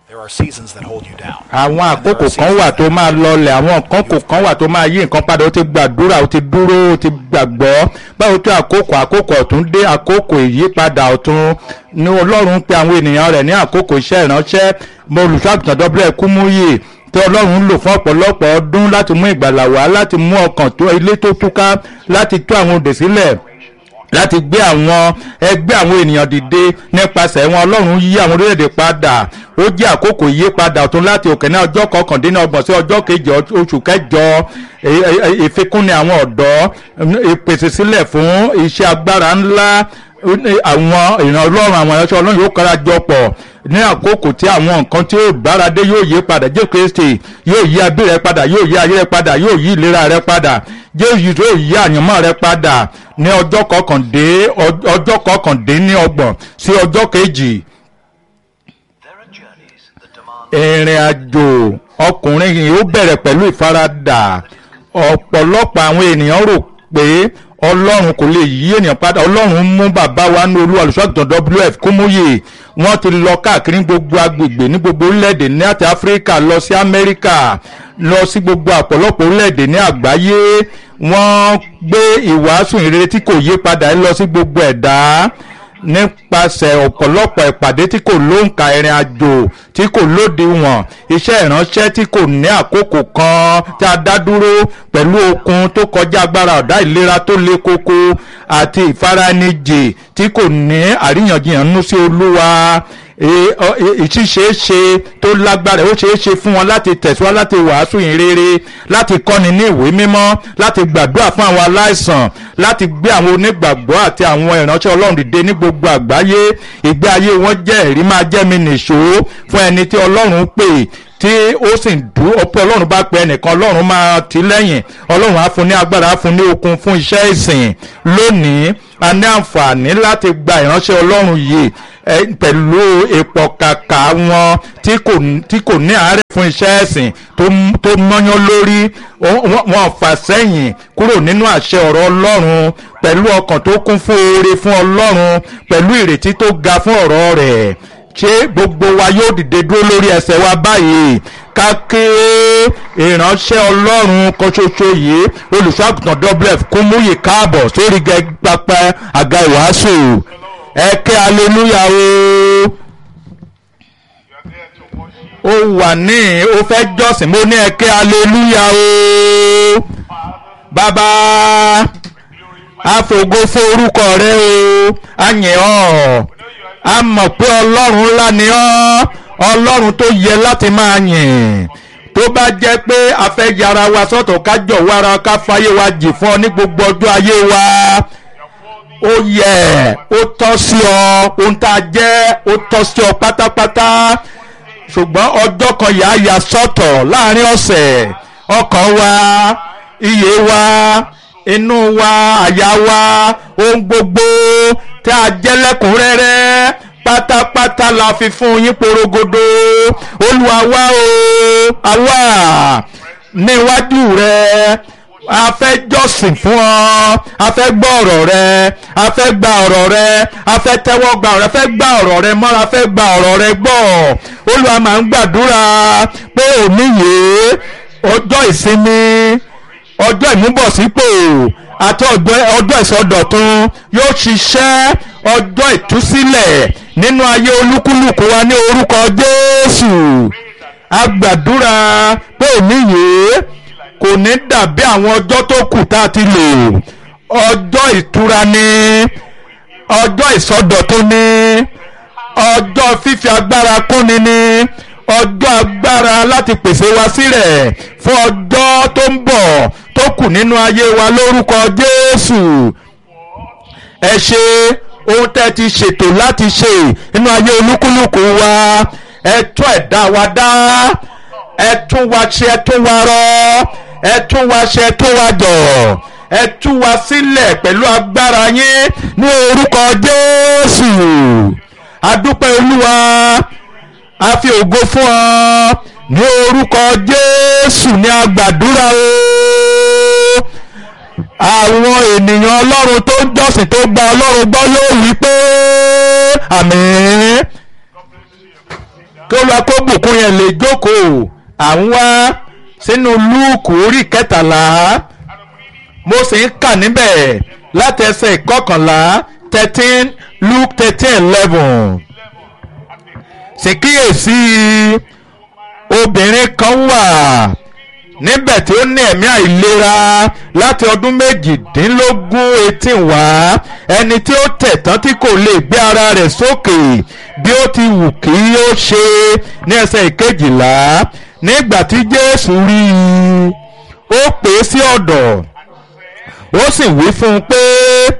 There are seasons that hold you down. àwọn And there àkókò are kan seasons wà that tó máa lọlẹ̀ àwọn nǹkan kò kan wà tó máa yí nǹkan padà ó ti gbàdúrà ó ti dúró ó ti gbàgbọ́ báwo tó àkókò àkókò ọ̀tún dé àkókò ìyípadà ọ̀tún ní ọlọ́run ń pe àwọn ènìyàn rẹ̀ ní àkókò iṣẹ́ ìránṣẹ́ mo olùṣọ́àgùtàn dọ́bílẹ̀ kúmúyè tí ọlọ́run ń lò fún ọ̀pọ̀lọpọ̀ ọdún láti mú ìgbàlà wá láti mú ọkàn tó ilé tó túká láti tú àwọn òdè sílẹ̀ láti gbé àwọn ẹgbẹ́ àwọn ènìyàn dìde nípasẹ̀ wọn ọlọ́run yí àwọn orílẹ̀-èdè padà ó jẹ́ àkókò ìyípadà ọ̀tún láti òkè ní ọjọ́ kọkàndínlọ́gbọ̀n sí ọjọ́ kejì oṣù kẹjọ e- e- e- ìfikúnni àwọn ọ̀dọ́ ìpèsè sílẹ̀ fún iṣẹ́ agbára ńlá àwọn ìran ọlọ́run àwọn ẹ̀ṣọ́ ọlọ́run yóò kára jọ pọ̀ ní àkókò tí àwọn nǹkan tí ó báradé yóò yí padà jésù kristi yóò yí abí rẹ padà yóò yí ayé rẹ padà yóò yí ìlera rẹ padà jésù yóò yí àyànmọ́ rẹ padà ní ọjọ́ kọkàndé ọjọ́ kọkàndínlọ́gbọ̀n sí ọjọ́ kejì There are journeys that demand ìrìn àjò ọkùnrin yìí ó bẹ̀rẹ̀ pẹ̀lú ìfaradà ọ̀pọ̀lọpọ̀ àwọn ènìyàn rò pé ọlọ́run kò lè yí ènìyàn padà ọlọ́run mú bàbá wa ní olú olùṣọ́àgùtàn wf kúmúyè wọ́n ti lọ káàkiri ní gbogbo agbègbè ní gbogbo orílẹ̀-èdè ní àti áfíríkà lọ sí amẹ́ríkà lọ sí gbogbo àpọ̀lọpọ̀ orílẹ̀-èdè ní àgbáyé wọ́n gbé ìwàásù ìrere tí kò yí padà lọ sí gbogbo ẹ̀dá nípasẹ̀ ọ̀pọ̀lọpọ̀ ìpàdé tí kò lóǹkà ìrìn àjò tí kò lódiwọ̀n iṣẹ́ ìránṣẹ́ tí kò ní àkókò kan tí a dá dúró pẹ̀lú okun tó kọjá agbára ọ̀dá ìlera tó le koko àti ìfaranijì tí kò ní àríyànjiyàn nú sí olúwa ìṣiṣẹ́ṣe tó lágbára ó ṣeé ṣe fún wọn láti tẹ̀síwá láti wàásù ìrere láti kọ́ni ní ìwé mímọ́ láti gbàdúrà fún àwọn aláìsàn láti gbé àwọn onígbàgbọ́ àti àwọn ìránṣẹ́ ọlọ́run dìde ní gbogbo àgbáyé ìgbé ayé wọn jẹ́ ẹ̀rí máa jẹ́ mi nìṣó fún ẹni tí ọlọ́run pè tí ó sì ń dú ọpẹ ọlọ́run bá pe ẹnìkan ọlọ́run máa tì lẹ́yìn ọlọ́run á fún ní agbára á fún ní okun fún iṣẹ́ ìsìn lónìí a ní àǹfààní láti gba ìránṣẹ́ ọlọ́run yìí pẹ̀lú ìpọ̀kàkà wọn tí kò ní àárẹ̀ fún iṣẹ́ ẹ̀sìn tó mọ́yán lórí wọn fà sẹ́yìn kúrò nínú àṣẹ ọ̀rọ̀ ọlọ́run pẹ̀lú ọkàn tó kún fún oore fún ọlọ́run pẹ̀lú ìrètí tó ga fún ọ̀rọ̀ rẹ̀ ṣé gbogbo wa yóò dìde dúró lórí ẹsẹ̀ wa báyìí kákéré ìránṣẹ́ ọlọ́run kan ṣoṣo yìí olùṣọ́àgùtàn wf kúmúyì káàbọ̀ sórí pápá àga ìwàásù ẹ ké aleluya o ó wà ní ó fẹ́ jọ́sìn mo ní ẹ ké aleluya o bàbá àfògo fún orúkọ rẹ o àyìn ọ́ a mọ̀ pé ọlọ́run ńlá ni ọ́ ọlọ́run tó yẹ láti máa yìn tó bá jẹ́ pé a fẹ́ yára wa sọ́tọ̀ ká jọ̀wọ́ ara ká fàyè wa jì fún ọ ní gbogbo ọjọ́ ayé wa ó yẹ ó tọ́ sí ọ ohun tá a jẹ́ ó tọ́ sí ọ pátápátá ṣùgbọ́n ọjọ́ kan yà á yà sọ́tọ̀ láàrin ọ̀sẹ̀ ọkàn wa iyè wa inú wa àyà wa ohun gbogbo tí a jẹ́ lẹ́kùnrẹ́rẹ́ pátápátá la fi fún yín porogodo olúwa wá o àwa níwájú rẹ a fẹ́ jọ́sìn fún ọ a fẹ́ gbọ́ ọ̀rọ̀ rẹ a fẹ́ gba ọ̀rọ̀ rẹ a fẹ́ tẹ́wọ́ gba ọ̀rọ̀ rẹ a fẹ́ gba ọ̀rọ̀ rẹ mọ́ra a fẹ́ gba ọ̀rọ̀ rẹ gbọ́ olúwa máa ń gbàdúrà pé òní yìí ọjọ́ ìsinmi ọjọ́ ìmúbọ̀sípò àti ọjọ́ ìsọdọ̀tun yóò ṣiṣẹ́ ọjọ́ ìtúsílẹ̀ nínú ayé olúkúlùkù wa ní orúkọ jésù a gbàdúrà pé òní yìí kò ní dàbí àwọn ọjọ́ tó kù tá a ti lò ọjọ́ ìtura ni ọjọ́ ìsọdọ̀tun ni ọjọ́ fífi agbára kúnni ni ọjọ́ agbára láti pèsè wa sílẹ̀ fún ọjọ́ tó ń bọ̀ tó kù nínú ayé wa lórúkọ jésù ẹ ṣe ohun tẹ́ ti ṣètò láti ṣe nínú ayé olúkúlùkù wa ẹ tún ẹ̀dá wa dá ẹ tún wa ṣe ẹ tún wa rọ ẹ tún wa ṣe ẹ tún wa jọ̀ ẹ tú wa sílẹ̀ pẹ̀lú agbára yín ní orúkọ jésù adúpẹ́ olúwa a fi ògo fún ọ ní orúkọ jésù ní agbàdúrà o àwọn ènìyàn ọlọ́run tó ń jọ́sìn tó gba ọlọ́run gbọ́ yóò wí pé àmín kí olúwa kó bùkún yẹn lè jókòó à ń wá sínú lúùkù orí kẹtàlá mo sì ń kà níbẹ̀ láti ẹsẹ̀ ìkọkànlá thirteen luke thirteen eleven sì kíyèsí obìnrin kan wà níbẹ̀ tí ó ní ẹ̀mí àìlera láti ọdún méjìdínlógún etí wá ẹni tí ó tẹ̀ tán tí kò lè gbé ara rẹ̀ sókè bí ó ti wù kí ó ṣe ní ẹsẹ̀ ìkejìlá nígbà tí jésù rí i ó pè é sí ọ̀dọ̀ ó sì wí fún un pé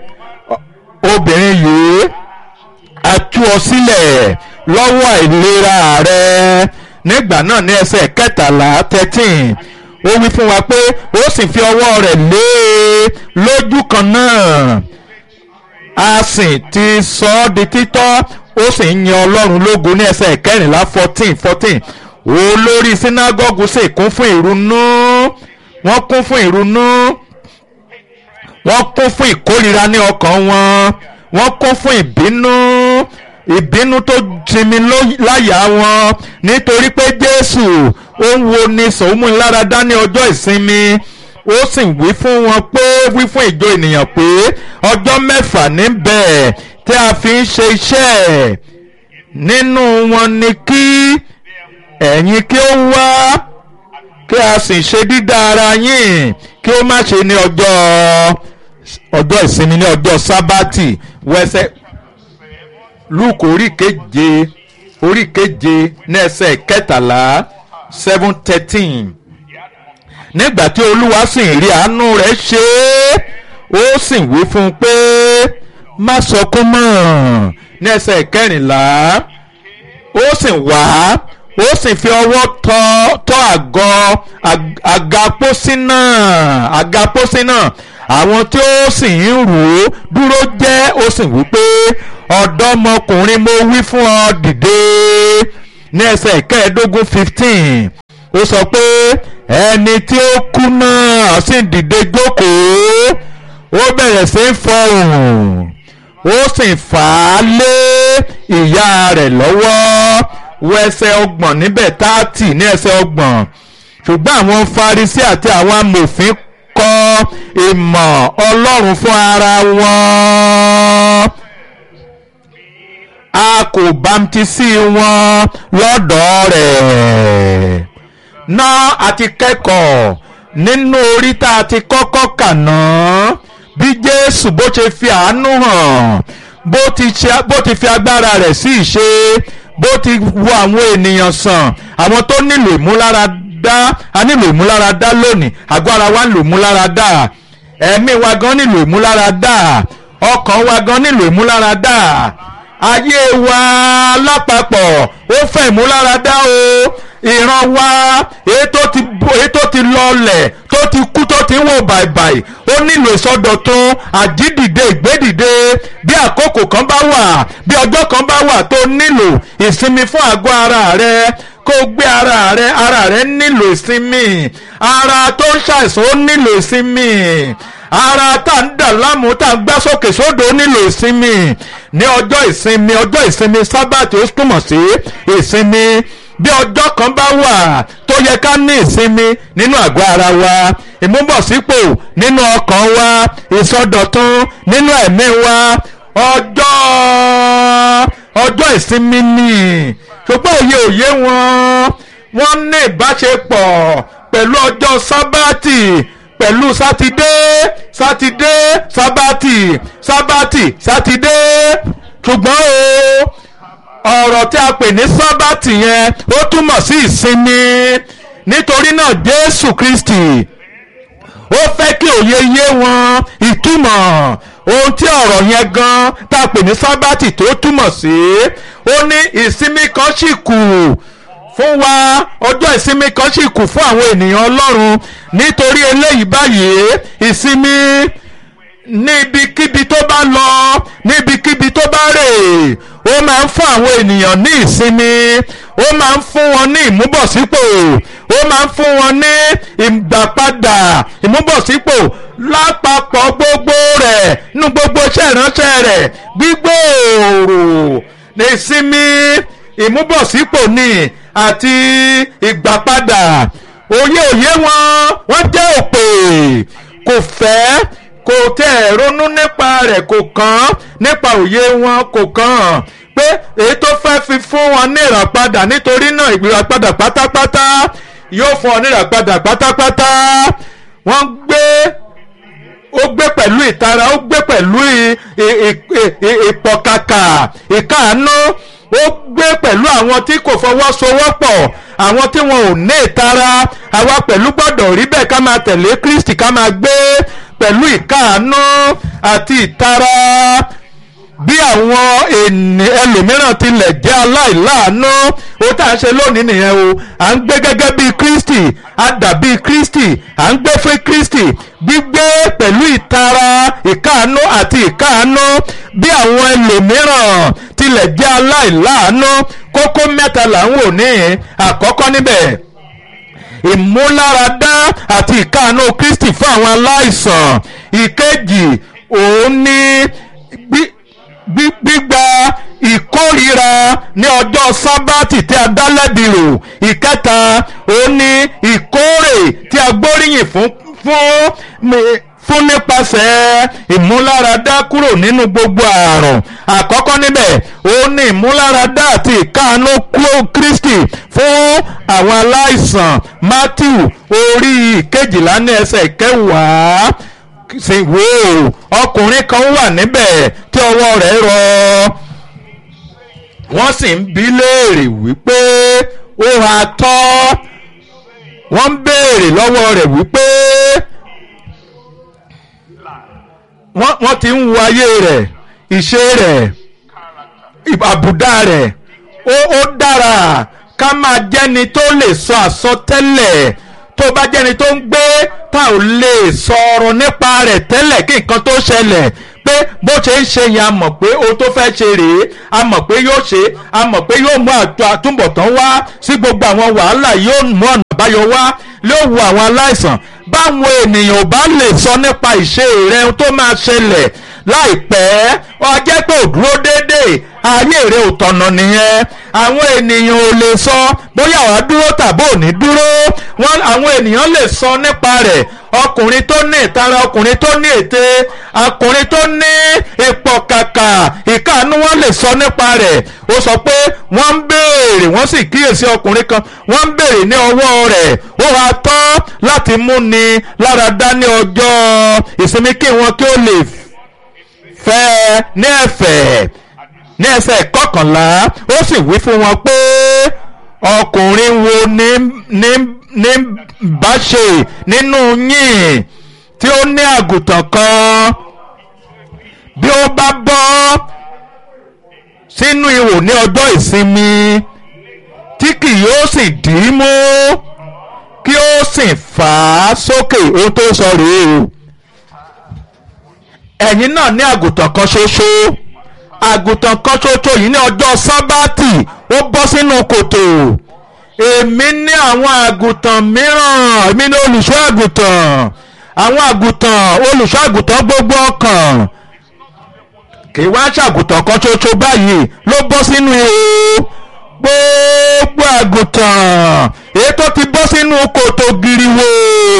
obìnrin yìí a tú ọ sílẹ̀ lọ́wọ́ àìlera rẹ nígbà náà ní ẹsẹ̀ kẹtàlá thirteen ó wí fún wa pé ó sì fi ọwọ́ rẹ̀ lé e lójú kan náà a sì ti sọ ọ́ di títọ́ ó sì ń yan ọlọ́run lógo ní ẹsẹ̀ kẹrìnlá fourteen fourteen olórí sínágọ́gù sì kún fún ìrunú wọ́n kún fún ìrunú wọ́n kún fún ìkórira ní ọkàn wọn wọ́n kún fún ìbínú ìbínú tó jimi láyà wọn nítorí pé jésù ó ń wo ni sòmúniláradá ní ọjọ́ ìsinmi ó sì wí fún wọn pé wí fún ìjọ ènìyàn pé ọjọ́ mẹ́fà níbẹ̀ tí a fi ń ṣe iṣẹ́ nínú wọn ni kí ẹ̀yin kí ó wá kí a sì ṣe dídá ara yín kí ó má ṣe ní ọjọ́ ọjọ́ ìsinmi ní ọjọ́ sábàtì wẹ́sẹ̀ luke orí keje orí keje ní ẹsẹ̀ kẹtàlá seven thirteen nígbà tí olúwa sì ń rí àánú rẹ̀ ṣe é ó sì wí fún un pé má sọkún mọ́ ní ẹsẹ̀ kẹrìnlá ó sì wá ó sì fi ọwọ́ tọ́ tọ́ àgọ́ àga pósí náà àga pósí náà àwọn tí ó sì ń rò ó dúró jẹ́ ó sì wí pé ọ̀dọ́mọkùnrin mo wí fún ọ dìde ní ẹsẹ̀ kẹẹ̀ẹ́dógún fifteen ó sọ pé ẹni tí ó kú náà sì dìde jókòó ó bẹ̀rẹ̀ sí í fọhùn ó sì fà á lé ìyá rẹ̀ lọ́wọ́ wọ ẹsẹ̀ ọgbọ̀n níbẹ̀ táàtì ní ẹsẹ̀ ọgbọ̀n ṣùgbọ́n àwọn Farisí àti àwọn amòfin kọ ìmọ̀ Ọlọ́run fún ara wọn a kò bámtísì wọn lọ́dọ̀ rẹ̀ náà a ti kẹ́kọ̀ọ́ nínú orí tá a ti kọ́kọ́ kà náà bí Jésù bó ṣe fi àánú hàn bó ti ṣe- bó ti fi agbára rẹ̀ sí ìṣe bó ti wo àwọn ènìyàn sàn àwọn tó nílò ìmúláradá a nílò ìmúláradá lónìí àgọ́ ara wa nílò ìmúláradá ẹ̀mí wa gan nílò ìmúláradá ọkàn wa gan nílò ìmúláradá ayé wa lápapọ̀ ó fẹ́ ìmúláradá o ìran wa èyí tó ti bo- èyí tó ti lọlẹ̀ tó ti kú tó ti ń wò bàìbàì ó nílò ìsọdọ̀tun àjídìde ìgbédìde bí àkókò kan bá wà bí ọjọ́ kan bá wà tó nílò ìsinmi fún àgọ́ ara rẹ kó o gbé ara rẹ ara rẹ nílò ìsinmi ara tó ń ṣàìsàn ó nílò ìsinmi ara tá à ń dà láàmú tá à ń gbá sókè sódò ó nílò ìsinmi ní ọjọ́ ìsinmi ọjọ́ ìsinmi sábàtì ó túmọ̀ sí ìsinmi bí ọjọ́ kan bá wà tó yẹ ká ní ìsinmi nínú àgọ́ ara wa ìmúbọ̀sípò nínú ọkàn wa ìsọdọ̀tun nínú ẹ̀mí wa ọjọ́ ọjọ́ ìsinmi ni ṣùgbọ́n òye òye wọn wọ́n ní ìbáṣepọ̀ pẹ̀lú ọjọ́ sábàtì pẹ̀lú sátidé sátidé sábàtì sábàtì sátidé ṣùgbọ́n o ọ̀rọ̀ tí a pè ní sábàtì yẹn ó túmọ̀ sí ìsinmi nítorí náà Jésù Kristi ó fẹ́ kí òye yé wọn ìtumọ̀ ohun tí ọ̀rọ̀ yẹn gan tá a pè ní sábàtì tó túmọ̀ sí ó ní ìsinmi kan sì kù fún wa ọjọ́ ìsinmi kan sì kù fún àwọn ènìyàn Ọlọ́run nítorí eléyìí báyìí ìsinmi níbikíbi tó bá lọ níbikíbi tó bá rè ó máa ń fún àwọn ènìyàn ní ìsinmi ó máa ń fún wọn ní ìmúbọ̀sípò ó máa ń fún wọn ní ìgbàpadà ìmúbọ̀sípò lápapọ̀ gbogbo rẹ̀ nínú gbogbo iṣẹ́ ìránṣẹ́ rẹ̀ gbígbòòrò ìsinmi ìmúbọ̀sípò ni àti ìgbàpadà òye òye wọn wọ́n jẹ́ òpè kò fẹ́ kò tẹ̀ ronú nípa rẹ̀ kò kàn nípa òye wọn kò kàn pé èyí tó fẹ́ fi fún wọn ní ìràpadà nítorí náà ìràpadà pátápátá yóò fún ọ ní ìràpadà pátápátá wọ́n gbé ó gbé pẹ̀lú ìtara ó gbé pẹ̀lú ìpọ̀kàkà ìkáàánú ó gbé pẹ̀lú àwọn tí kò fọwọ́sowọ́pọ̀ àwọn tí wọn ò ní ìtara àwa pẹ̀lú gbọ́dọ̀ rí bẹ́ẹ̀ ká máa tẹ̀lé Kristi ká máa gbé pẹ̀lú ìkáàánú àti ìtara bí àwọn ẹlòmíràn tilẹ̀ jẹ́ aláìláàánú ó tá à ń ṣe lónìí nìyẹn o à ń gbé gẹ́gẹ́ bí Kristi a dàbí Kristi à ń gbé fún Kristi gbígbé pẹ̀lú ìtara ìkáàánú àti ìkáàánú bí àwọn ẹlòmíràn tilẹ̀ jẹ́ aláìláàánú kókó mẹ́ta là ń wò ní àkọ́kọ́ níbẹ̀ ìmúláradá àti ìkáàánú Kristi fún àwọn aláìsàn ìkejì òun ní gbígba ìkórira ní ọjọ́ sábàtì tí a dá lẹ́bi rò ìkẹta òun ní ìkórè tí a gbóríyìn fún fún fún nípasẹ̀ ìmúláradá kúrò nínú gbogbo àrùn àkọ́kọ́ níbẹ̀ òun ní ìmúláradá àti ìkáàánú kúrò Kristi fún àwọn aláìsàn Matthew orí ìkejìlá ní ẹsẹ̀ kẹwàá sì wò ó ọkùnrin kan wà níbẹ̀ tí ọwọ́ rẹ̀ rọ wọ́n sì ń bi léèrè wípé ó ha tọ́ wọ́n ń béèrè lọ́wọ́ rẹ̀ wípé wọ́n ti ń wo ayé rẹ̀ ìṣe rẹ̀ àbùdá rẹ̀ ó dára ká máa jẹ́ni tó lè sọ àsọtẹ́lẹ̀ tó bá jẹ́ni tó ń gbé tá ò lè sọ̀rọ̀ nípa rẹ̀ tẹ́lẹ̀ kí nǹkan tó ṣẹlẹ̀ pé bó ṣe ń ṣe yẹn a mọ̀ pé o tó fẹ́ ṣe rèé a mọ̀ pé yóò ṣe a mọ̀ pé yóò mú àtúbọ̀tán wá sí gbogbo àwọn wàhálà yóò mú ọ̀nà àbáyọ wá yóò wo àwọn aláìsàn báwọn ènìyàn ò bá lè sọ nípa ìṣe rẹ tó máa ṣẹlẹ̀ láìpẹ́ ó jẹ́ pé ò dúró déédéé ayé rẹ ò tọ̀nà nìyẹn àwọn ènìyàn ò lè sọ bóyá wàá dúró tàbí ò ní dúró wọn àwọn ènìyàn lè sọ nípa rẹ̀ ọkùnrin tó ní ìtara ọkùnrin tó ní ète ọkùnrin tó ní ipò kàkà ìkáàánú wọn lè sọ nípa rẹ̀ ó sọ pé wọ́n ń béèrè wọ́n sì kíyèsí ọkùnrin kan wọ́n ń béèrè ní ọwọ́ rẹ̀ ó wá tọ́ láti múni lára dá ní ọjọ́ ìsinmi kí wọn kí ó lè fẹ́ ní ẹ̀fẹ̀ ní ẹsẹ̀ kọkànlá ó sì wí fún wọn pé ọkùnrin wo ní ní ní bá ṣe nínú yín tí ó ní àgùntàn kan bí ó bá bọ́ sínú ihò ní ọjọ́ ìsinmi tí kì yóò sì dì í mú kí ó sì fà á sókè ohun tó sọ rèé o ẹ̀yin náà ní àgùntàn kan ṣoṣo àgùntàn kan ṣoṣo yìí ní ọjọ́ sábàtì ó bọ́ sínú kòtò èmi ní àwọn àgùntàn mìíràn èmi ní olùṣọ́ àgùntàn àwọn àgùntàn olùṣọ́ àgùntàn gbogbo ọkàn kì í wá ṣàgùntàn kan ṣoṣo báyìí ló bọ́ sínú ihò gbogbo àgùntàn èyí tó ti bọ́ sínú kòtò giriwo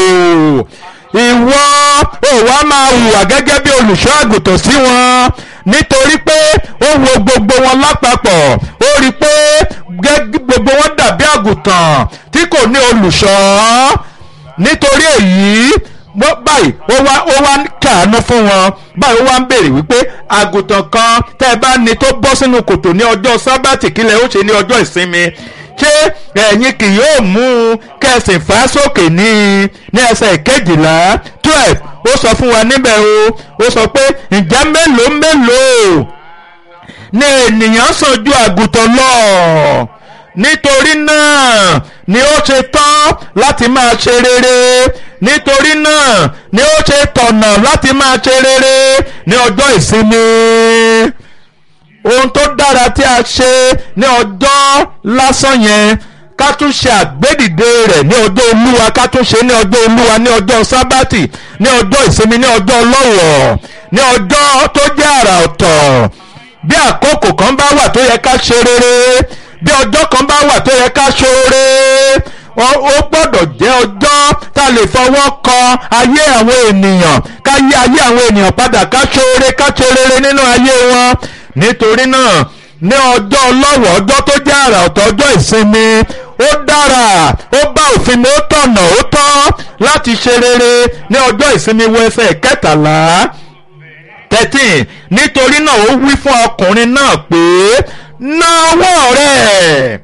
ìwọ ò wá máa hùwà gẹ́gẹ́ bí olùṣọ́ àgùntàn sí wọn nítorí pé ó wo gbogbo wọn lápapọ̀ ó rí i pé gbogbo wọn dàbí àgùntàn tí kò ní olùṣọ́ nítorí èyí báyìí ó wá ó wá kàánú fún wọn báyìí ó wá ń béèrè wípé àgùntàn kan tẹ́ ẹ bá ní tó bọ́ sínú kòtò ní ọjọ́ sábàtì kílẹ̀ ó ṣe ní ọjọ́ ìsinmi ṣé ẹ̀yin kì yóò mú un kẹsìn fà sókè ní ní ẹsẹ̀ kejìlá twelve ó sọ fún wa níbẹ̀ o ó sọ pé ǹjẹ́ mélòó mélòó ni ènìyàn sàn ju àgùntàn lọ nítorí náà ni ó ṣe tán láti máa ṣe rere nítorí náà ni ó ṣe tọ̀nà láti máa ṣe rere ní ọjọ́ ìsinmi ohun tó dára tí a ṣe ní ọjọ́ lásán yẹn ká tún ṣe àgbédìde rẹ̀ ní ọjọ́ olúwa ká tún ṣe ní ọjọ́ olúwa ní ọjọ́ sábàtì ní ọjọ́ ìsinmi ní ọjọ́ ọlọ́wọ̀ ní ọjọ́ tó jẹ́ àrà ọ̀tọ̀ bí àkókò kan bá wà tó yẹ ká ṣe rere bí ọjọ́ kan bá wà tó yẹ ká ṣoore ó ó gbọ́dọ̀ jẹ́ ọjọ́ tá a lè fọwọ́ kan ayé àwọn ènìyàn ká yí ayé àwọn ènìyàn padà ká ṣoore ká ṣe rere nínú ayé wọn nítorí náà ní ọjọ́ ọlọ́wọ̀ ọjọ́ tó jẹ́ àrà ọ̀tọ̀ ọjọ́ ìsinmi ó dára ó bá òfin mi ó tọ̀nà ó tọ́ láti ṣe rere ní ọjọ́ ìsinmi wọ ẹsẹ̀ kẹtàlá thirteen nítorí náà ó wí fún ọkùnrin náà pé ná ọwọ́ rẹ̀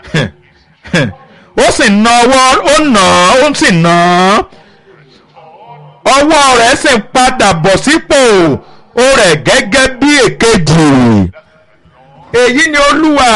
ó sì ná ọwọ́ ó nà án ó sì ná án ọwọ́ rẹ̀ sì padà bọ̀ sípò ó rẹ̀ gẹ́gẹ́ bí èkejì èyí ni olúwa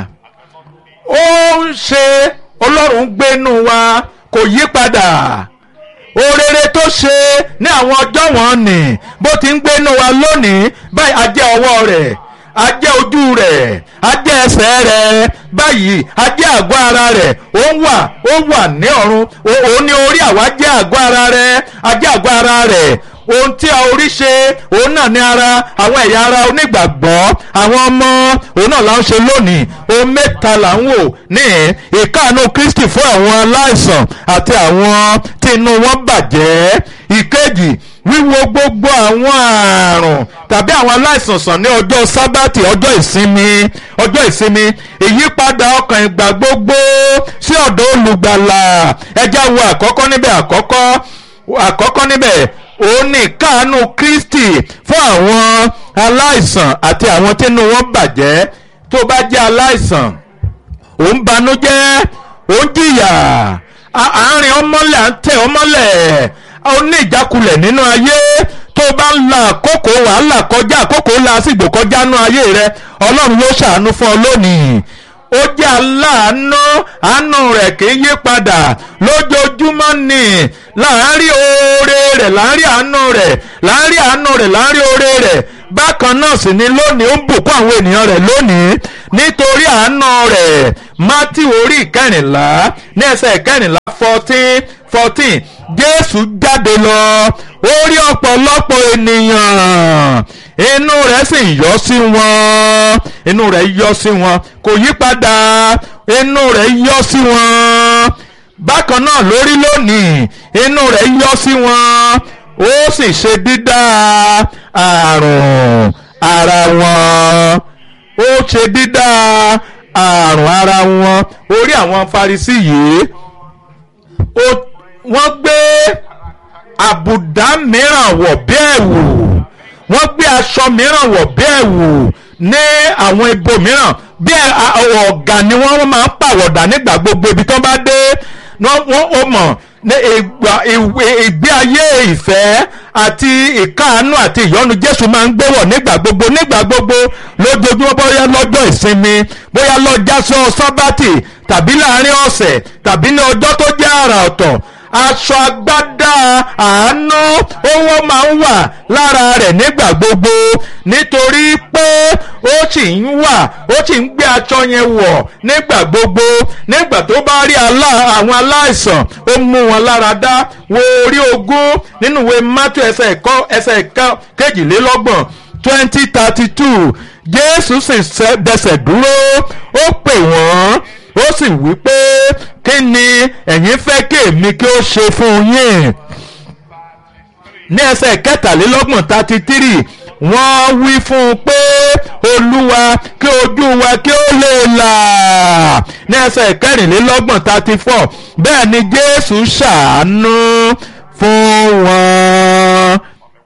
ó ń ṣe ọlọ́run ń gbénu wa kò yí padà orere tó ṣe ní àwọn ọjọ́ wọn nì bó ti ń gbénu wa lónìí báyìí a jẹ́ ọwọ́ rẹ̀ a jẹ́ ojú rẹ̀ a jẹ́ ẹsẹ̀ rẹ̀ báyìí a jẹ́ àgọ́ ara rẹ̀ ó wà ó wà ní ọ̀run òun ní orí àwa jẹ́ àgọ́ ara rẹ̀ a jẹ́ àgọ́ ara rẹ̀ ohun tí a orí ṣe òun náà ní ara àwọn ẹ̀yà ara onígbàgbọ́ àwọn ọmọ òun náà là ń ṣe lónìí ohun mẹ́ta là ń wò ní ìkáàánú Kristi fún àwọn aláìsàn àti àwọn tí inú wọn bàjẹ́ ìkejì wíwo gbogbo àwọn àrùn tàbí àwọn aláìsàn sàn ní ọjọ́ sábàtì ọjọ́ ìsinmi ọjọ́ ìsinmi ìyípadà ọkàn ìgbà gbogbo sí ọ̀dọ̀ olùgbàlà ẹjá wo àkọ́kọ́ níbẹ̀ àkọ́kọ́ àkọ́kọ́ níbẹ̀ òun ní káàánú Kristi fún àwọn aláìsàn àti àwọn tínú wọn bàjẹ́ tó bá jẹ́ aláìsàn òun banújẹ́ òun jìyà àárín ọmọlẹ̀ à ń tẹ̀ ọmọlẹ̀ ó ní ìjákulẹ̀ nínú ayé tó bá ń la àkókò wàhálà kọjá àkókò lásìgbò kọjá nínú ayé rẹ ọlọ́run ló ṣàánú fún ọ lónìí ó jẹ́ aláàánú àánú rẹ̀ kì í yí padà lójoojúmọ́ ni láàárín oore rẹ̀ láàárín àánú rẹ̀ láàárín àánú rẹ̀ láàárín oore rẹ̀ bákan náà sì ni lónìí ó ń bùkún àwọn ènìyàn rẹ̀ lónìí nítorí àánú rẹ̀ mátì orí ìkẹrìnlá ní ẹsẹ̀ ìkẹrìnlá fourteen fourteen jésù jáde lọ ó rí ọ̀pọ̀lọpọ̀ ènìyàn inú rẹ̀ sì yọ sí wọn inú rẹ̀ yọ sí wọn kò yí padà inú rẹ̀ yọ sí wọn bákan náà lórí lónìí inú rẹ̀ yọ sí wọn ó sì ṣe dídá àrùn ara wọn ó ṣe dídá àrùn ara wọn orí àwọn Farisí yìí wọ́n gbé àbùdá mìíràn wọ̀ bí ẹ̀wù wọ́n gbé aṣọ mìíràn wọ̀ bí ẹ̀wù ní àwọn ibo mìíràn bí ọ̀gá ni wọ́n máa ń pàwọ̀dà nígbà gbogbo ibi tó bá dé wọ́n ó mọ̀ ní ìgbé ayé ìfẹ́ àti ìkáàánú àti ìyọ́nú Jésù máa ń gbé wọ̀ nígbà gbogbo nígbà gbogbo lójoojúmọ́ bóyá lọ́jọ́ ìsinmi bóyá lọ́jà sọ sábàtì tàbí láàrin ọ̀sẹ̀ tàbí ní ọjọ́ tó jẹ́ àrà ọ̀tọ̀ aṣọ agbádá àánú owó máa ń wà lára rẹ̀ nígbà gbogbo nítorí pé ó sì ń wà ó sì ń gbé aṣọ yẹn wọ̀ nígbà gbogbo nígbà tó bá rí àwọn aláìsàn ó mú wọn lára dá wo orí ogún nínú ìwé mátú ẹsẹ̀ ẹ̀kọ́ ẹsẹ̀ kejìlélọ́gbọ̀n twenty thirty two jésù sì dẹsẹ̀ dúró ó pè wọ́n ó sì wí pé kí ni ẹ̀yin fẹ́ kí èmi kí ó ṣe fún yín ní ẹsẹ̀ kẹtàlélọ́gbọ̀n thirty three wọ́n wí fún un pé olúwa kí ojú wa kí ó lè là ní ẹsẹ̀ kẹrìnlélọ́gbọ̀n thirty four bẹ́ẹ̀ ni jésù ṣàánú fún wọn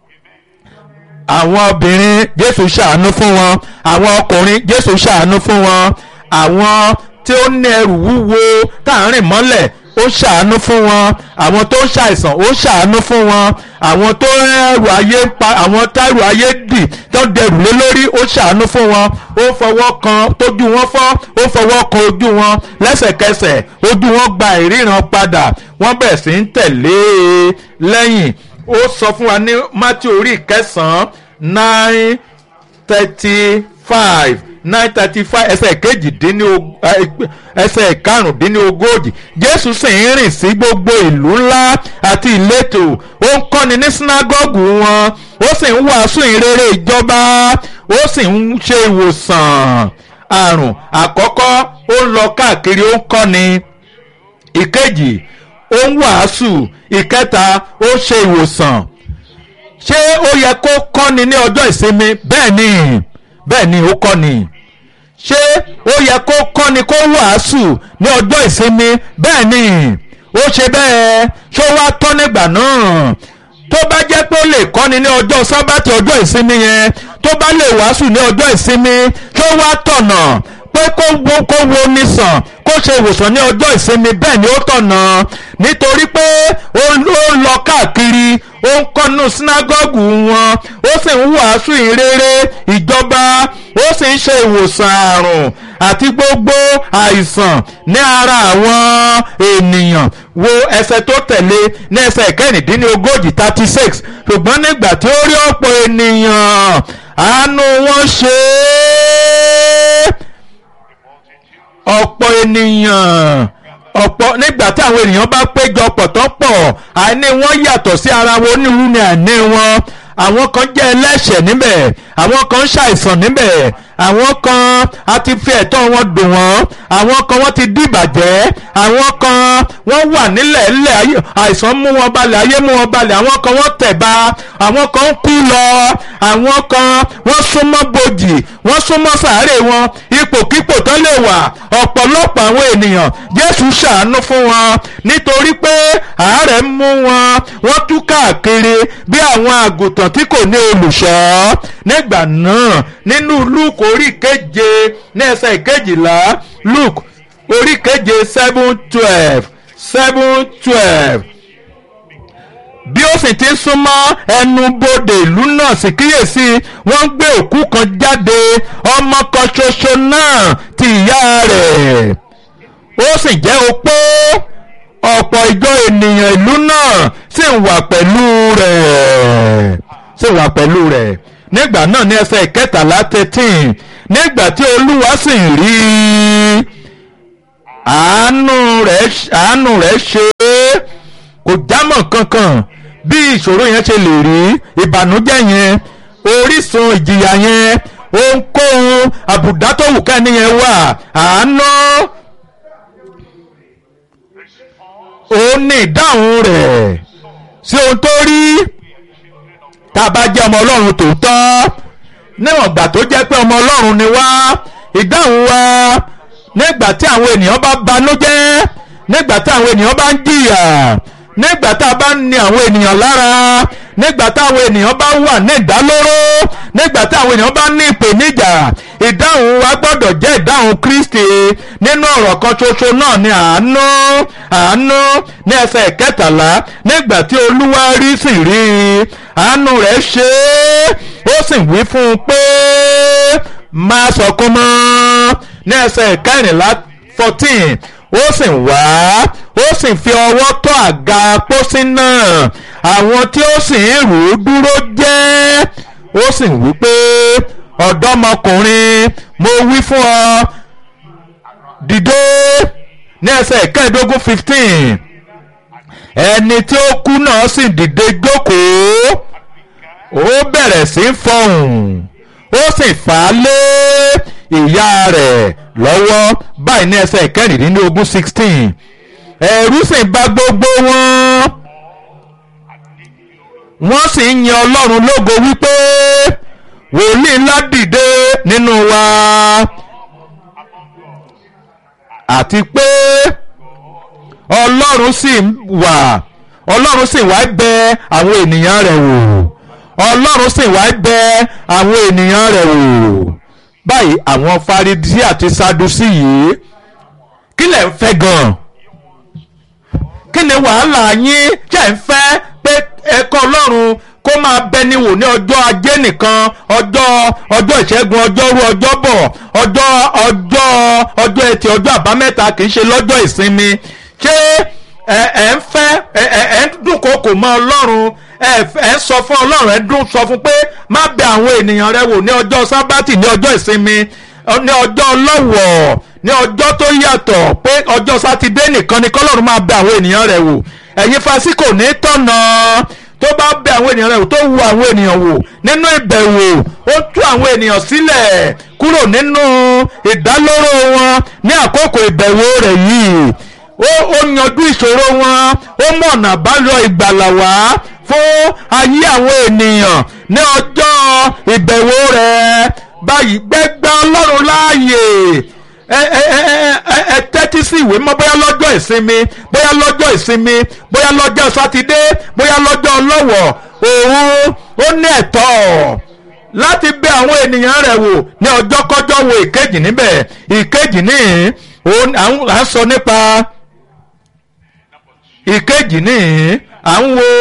àwọn obìnrin jésù ṣàánú fún wọn àwọn ọkùnrin jésù ṣàánú fún wọn àwọn tí ó ní ẹrù wúwo tá à ń rìn mọ́lẹ̀ ó ṣàánú fún wọn àwọn tó ń ṣàìsàn ó ṣàánú fún wọn àwọn tó ẹrù ayé pa àwọn tẹ́rù ayé dì tó dẹrù lé lórí ó ṣàánú fún wọn ó fọwọ́ kan tójú wọn fọ́ ó fọwọ́ kan ojú wọn lẹ́sẹ̀kẹsẹ̀ ojú wọn gba ìríran padà wọ́n bẹ̀ sí ń tẹ̀lé e lẹ́yìn ó sọ fún wa ní Mátíù orí kẹsàn-án nine thirty five nine thirty five ẹsẹ̀ kejìdínlógún ẹsẹ̀ karùndínlógójì jésù sì ń rìn sí gbogbo ìlú ńlá àti ìletò ó ń kọ́ni ní sínágọ́gù wọn ó sì ń wàásù ìrere ìjọba ó sì ń ṣe ìwòsàn àrùn àkọ́kọ́ ó ń lọ káàkiri ó ń kọ́ni ìkejì ó ń wàásù ìkẹta ó ṣe ìwòsàn ṣé ó yẹ kó kọ́ni ní ọjọ́ ìsinmi bẹ́ẹ̀ ni bẹ́ẹ̀ ni ó kọ́ni ṣé ó yẹ kó kọ́ni kó wàásù ní ọjọ́ ìsinmi bẹ́ẹ̀ ni ó ṣe bẹ́ẹ̀ ṣó wá tọ́ nígbà náà tó bá jẹ́ pé ó lè kọ́ni ní ọjọ́ sábàtì ọjọ́ ìsinmi yẹn tó bá lè wàásù ní ọjọ́ ìsinmi ṣó wá tọ̀nà pé kó wo kó wo ní sàn kó ṣe ìwòsàn ní ọjọ́ ìsinmi bẹ́ẹ̀ ni ó tọ̀nà nítorí pé ó ó lọ káàkiri ó ń kọ́nu sínágọ́gù wọn ó sì ń wàásù ìrere ìjọba ó sì ń ṣe ìwòsàn àrùn àti gbogbo àìsàn ní ara àwọn ènìyàn wo ẹsẹ̀ tó tẹ̀lé ní ẹsẹ̀ ìkẹrìndínlógójì thirty six ṣùgbọ́n nígbà tí ó rí ọ̀pọ̀ ènìyàn àánú wọn ṣe é ọ̀pọ̀ ènìyàn ọ̀pọ̀ nígbà tí àwọn ènìyàn bá péjọ pọ̀ tó pọ̀ àìní wọn yàtọ̀ sí ara wọn onírú ni àìní wọn àwọn kan jẹ́ ẹlẹ́ṣẹ̀ níbẹ̀ àwọn kan ń ṣàìsàn níbẹ̀ àwọn kan a ti fi ẹ̀tọ́ wọn dùn wọ́n àwọn kan wọ́n ti dìbàjẹ́ àwọn kan wọ́n wà nílẹ̀ ńlẹ̀ ayé- àìsàn mú wọn balẹ̀ ayé mú wọn balẹ̀ àwọn kan wọ́n tẹ̀ba àwọn kan ń kú lọ àwọn kan wọ́n súnmọ́ bojì wọ́n súnmọ́ sàárè wọn ipòkípò tó lè wà ọ̀pọ̀lọpọ̀ àwọn ènìyàn Jésù ṣàánú fún wọn nítorí pé àárẹ̀ ń mú wọn wọ́n tú káàkiri bí àwọn àgùntàn tí kò ní olùṣọ́ nígbà náà nínú Luke orí keje ní ẹsẹ̀ ìkejìlá Luke orí keje seven twelve seven twelve bí ó sì ti ń súnmọ́ ẹnu bodè ìlú náà sì kíyèsí wọ́n ń gbé òkú kan jáde ọmọ kan ṣoṣo náà ti ìyá rẹ̀ ó sì jẹ́ opó ọ̀pọ̀ ìjọ ènìyàn ìlú náà sì ń wà pẹ̀lú rẹ̀ sì ń wà pẹ̀lú rẹ̀ nígbà náà ní ẹsẹ̀ ìkẹtàlá thirteen nígbà tí olúwa sì ń rí i àánú rẹ̀ àánú rẹ̀ ṣe é kò jámọ́ kankan bí ìṣòro yẹn ṣe lè rí ìbànújẹ́ yẹn orísun ìjìyà yẹn ohunkóhun àbùdá tó wù kẹ́ni yẹn wà àánú òun ní ìdáhùn rẹ̀ sí ohun tó rí tá a bá jẹ́ ọmọ ọlọ́run tòótọ́ níwọ̀n ìgbà tó jẹ́ pé ọmọ ọlọ́run ni wá ìdáhùn wa nígbà tí àwọn ènìyàn bá banújẹ́ nígbà tí àwọn ènìyàn bá ń jìyà nígbà tá a bá ń ni àwọn ènìyàn lára nígbà táwọn ènìyàn bá wà ní ìdálóró nígbà táwọn ènìyàn bá ní ìpèníjà ìdáhùn wa gbọ́dọ̀ jẹ́ ìdáhùn Kristi nínú ọ̀rọ̀ kan ṣoṣo náà ni àánú àánú ní ẹsẹ̀ kẹtàlá nígbà tí Olúwa rí sì rí i àánú rẹ̀ ṣe é ó sì wí fún un pé má sọkún mọ́ ní ẹsẹ̀ kẹrìnlá fourteen ó sì wá ó sì fi ọwọ́ tọ́ àga pósí náà àwọn tí ó sì ń rù ú dúró jẹ́ ó sì wí pé ọ̀dọ́mọkùnrin mo wí fún ọ dìde ní ẹsẹ̀ kẹẹ̀ẹ́dógún fifteen ẹni tí ó kú náà sì dìde jókòó ó bẹ̀rẹ̀ sí í fọhùn ó sì fà á lé ìyá rẹ̀ lọ́wọ́ báyìí ní ẹsẹ̀ kẹrìndínlógún sixteen ẹ̀rù sì bà gbogbo wọn wọ́n sì ń yan ọlọ́run lógo wípé wòlíì ńlá dìde nínú wa àti pé ọlọ́run sì wà ọlọ́run sì wá bẹ àwọn ènìyàn rẹ̀ wò ọlọ́run sì wá bẹ àwọn ènìyàn rẹ̀ wò báyìí àwọn faridí àti sadusi yìí kí lẹ̀ ń fẹ́ gan-an kí ni wàhálà yín jẹ́ ń fẹ́ pé ẹ̀kọ́ ọlọ́run kó máa bẹni wò ní ọjọ́ ajé nìkan ọjọ́ ọjọ́ ìṣẹ́gun ọjọ́rú ọjọ́bọ̀ ọjọ́ ọjọ́ ọjọ́ ẹtì ọjọ́ àbámẹ́ta kì í ṣe lọ́jọ́ ìsinmi ṣé ẹ ẹ ń fẹ́ ẹ ẹ ẹ ń dúnkokò mọ́ ọlọ́run ẹ ẹ ń sọ fún ọlọ́run ẹ dún sọ fún pé má bẹ àwọn ènìyàn rẹ wò ní ọjọ́ sábàtì ní ọjọ́ ìsinmi ní ọjọ́ ọlọ́wọ̀ ní ọjọ́ tó yàtọ̀ pé ọjọ́ sátidé nìkan ni kọ́lọ́run máa bẹ àwọn ènìyàn rẹ̀ wò ẹ̀yin fásikò ní tọ̀nà tó bá bẹ àwọn ènìyàn rẹ̀ wò tó wu àwọn ènìyàn wò nínú ìbẹ̀wò ó tú àwọn ènìyàn sílẹ̀ kúrò nínú ìdálóró wọn ní àkókò ìbẹ̀wò rẹ̀ yìí ó ó yanjú ìṣòro wọn ó mọ̀nà àbáyọ ìgbàlà wá fún ayé àwọn ènìyàn ní ọjọ́ ìbẹ̀wò rẹ̀ báyìí gbẹ́gbẹ́ ọlọ́run láàyè ẹ ẹ ẹ ẹ ẹ tẹ́tí sí ìwé mọ́ bóyá lọ́jọ́ ìsinmi bóyá lọ́jọ́ ìsinmi bóyá lọ́jọ́ sátidé bóyá lọ́jọ́ ọlọ́wọ̀ òun ó ní ẹ̀tọ́ láti bẹ àwọn ènìyàn rẹ̀ wò ní ọjọ́ kọjọ́ wo ìkejì níbẹ̀ ìkejì ní òun à ń sọ nípa ìkejì ní à ń wo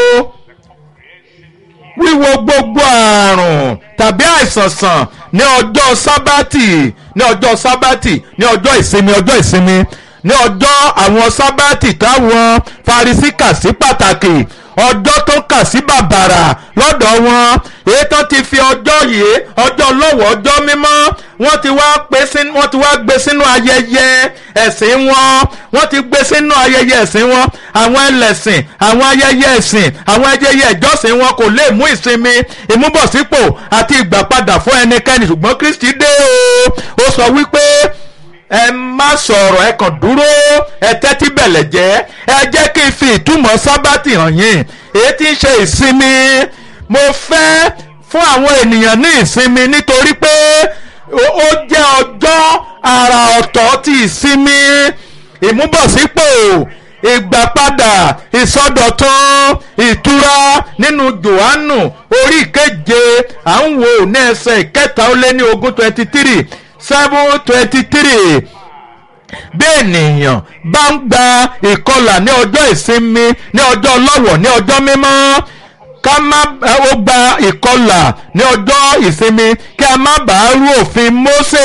wíwo gbogbo àrùn tàbí àìsàn sàn ní ọjọ́ sábàtì ní ọjọ́ sábàtì ní ọjọ́ ìsinmi ọjọ́ ìsinmi ní ọjọ́ àwọn sábàtì táwọn Farisí kà sí pàtàkì ọjọ́ tó kà sí bàbàrà lọ́dọ̀ wọn èyí tó ti fi ọjọ́ yìí ọjọ́ lọ́wọ́ ọjọ́ mímọ́ wọ́n ti wá pé sínú wọ́n ti wá gbé sínú ayẹyẹ ẹ̀sìn wọn wọ́n ti gbé sínú ayẹyẹ ẹ̀sìn wọn àwọn ẹlẹ́sìn àwọn ayẹyẹ ẹ̀sìn àwọn ayẹyẹ ìjọsìn wọn kò lè mú ìsinmi ìmúbọ̀sípò àti ìgbàpadà fún ẹnikẹ́ni ṣùgbọ́n Kristi dé o ó sọ wípé ẹ má sọ̀rọ̀ ẹ kàn dúró ẹ tẹ́tí bẹ̀lẹ̀ jẹ́ ẹ jẹ́ kí n fi ìtumọ̀ sábàtì hàn yín èyí tí ń ṣe ìsinmi mo fẹ́ fún àwọn ènìyàn ní ìsinmi nítorí pé ó jẹ́ ọjọ́ àrà ọ̀tọ̀ ti ìsinmi ìmúbọ̀sípò ìgbàpadà ìsọdọ̀tun ìtura nínú Jòhánù orí ìkeje à ń wò ní ẹsẹ̀ ìkẹta ó lé ní ogún twenty three seven twenty three bí ènìyàn bá ń gba ìkọlà ní ọjọ́ ìsinmi ní ọjọ́ ọlọ́wọ̀ ní ọjọ́ mímọ́ ká má ó gba ìkọlà ní ọjọ́ ìsinmi kí a má bàa rú òfin Mósè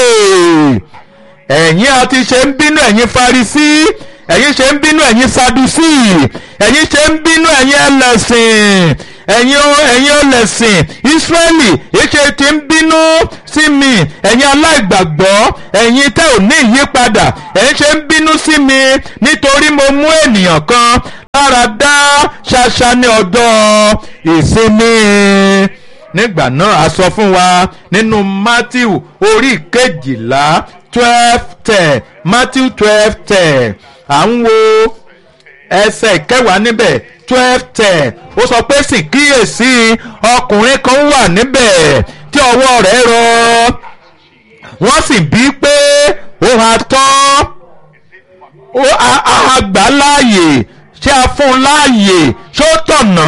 ẹ̀yin àti ṣe ń bínú ẹ̀yin Farisí ẹ̀yin ṣe ń bínú ẹ̀yin Sadusí ẹ̀yin ṣe ń bínú ẹ̀yin ẹlẹ́sìn ẹ̀yin ẹ̀yin ọlẹ́sìn Ísírẹ́lì èṣe ti ń bínú sí mi ẹ̀yin aláìgbàgbọ́ ẹ̀yin tẹ́ ò ní ìyípadà ẹ̀yin ṣe ń bínú sí mi nítorí mo mú ènìyàn kan lára dá ṣaṣa ní ọjọ́ ìsinmi nígbà náà a sọ fún wa nínú Matthew orí kejìlá twelve ten Matthew twelve ten à ń wo ẹsẹ̀ kẹwàá níbẹ̀ twelve ten ó sọ pé sì kíyèsí ọkùnrin kan wà níbẹ̀ tí ọwọ́ rẹ̀ rọ wọ́n sì bí pé ó ha tán ó a gbà láàyè ṣé a fún un láàyè ṣó tọ̀nà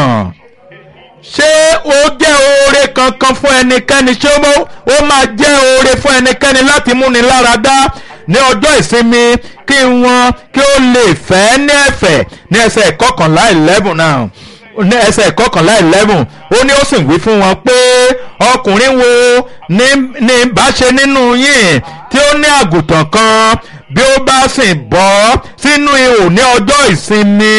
ṣé ó jẹ́ oore kankan fún ẹnikẹ́ni ṣé ó máa jẹ́ oore fún ẹnikẹ́ni láti múni lára dá ní ọjọ́ ìsinmi kí wọ́n kí ó lè fẹ́ ní ẹ̀fẹ̀ ní ẹsẹ̀ ìkọkànlá eleven náà ní ẹsẹ̀ ìkọkànlá eleven ó ní ó sì wí fún wọn pé ọkùnrin wo ní ní bá ṣe nínú yín tí ó ní àgùntàn kan bí ó bá sì bọ́ sínú ihò ní ọjọ́ ìsinmi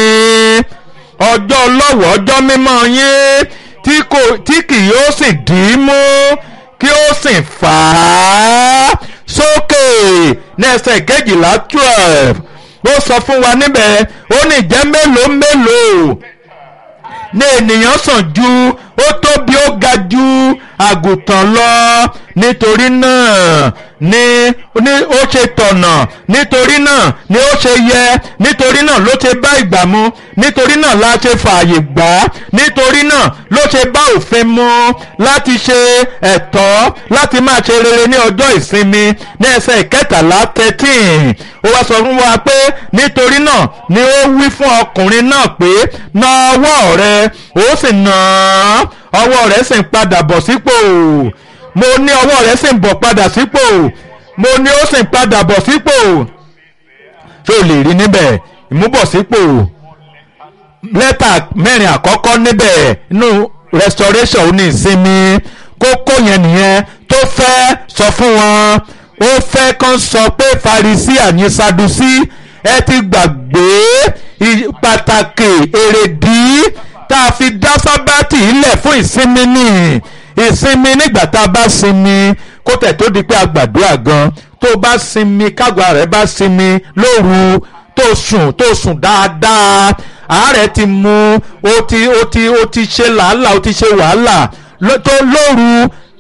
ọjọ́ ọlọ́wọ̀ ọjọ́ mímọ́ yín tí kò tí kì yóò sì dì í mú kí ó sì fà á sókè ní ẹsẹ̀ kejìlá twelve ó sọ fún wa níbẹ̀ ó ní ìjẹ́ mélòó mélòó ní ènìyàn sàn ju ó tóbi ó ga ju àgùntàn lọ nítorí náà ni ni ó ṣe tọ̀nà nítorí náà ni ó ṣe yẹ nítorí náà ló ṣe bá ìgbà mu nítorí náà la ṣe fààyè gbà á nítorí náà ló ṣe bá òfin mu láti ṣe ẹ̀tọ́ láti máa ṣe rere ní ọjọ́ ìsinmi ní ẹsẹ̀ ìkẹtàlá thirteen ó wá sọ fún wa pé nítorí náà ni ó wí fún ọkùnrin náà pé na ọwọ́ rẹ ó sì nà án ọwọ́ rẹ̀ sì ń padà bọ̀ sípò mo ní ọwọ́ rẹ̀ sì ń bọ̀ padà sípò mo ní ó sì ń padà bọ̀ sípò ṣé o lè rí níbẹ̀ ìmúbọ̀sípò lẹ́tà mẹ́rin àkọ́kọ́ níbẹ̀ inú restoration ó ní ìsinmi kókó yẹn nìyẹn tó fẹ́ sọ fún wọn ó fẹ́ kàn sọ pé Farisí àní Sadusí ẹ ti gbàgbé pàtàkì èrèdí tá a fi dá sábàtì ilẹ̀ fún ìsinmi ní ìsinmi nígbà tá a bá sinmi kó tẹ̀ tó di pé a gbàdúrà gan tó bá sinmi kágbá rẹ̀ bá sinmi lóru tó sùn tó sùn dáadáa àárẹ̀ ti mú ó ti ó ti ó ti ṣe làálàá ó ti ṣe wàhálà tó lóru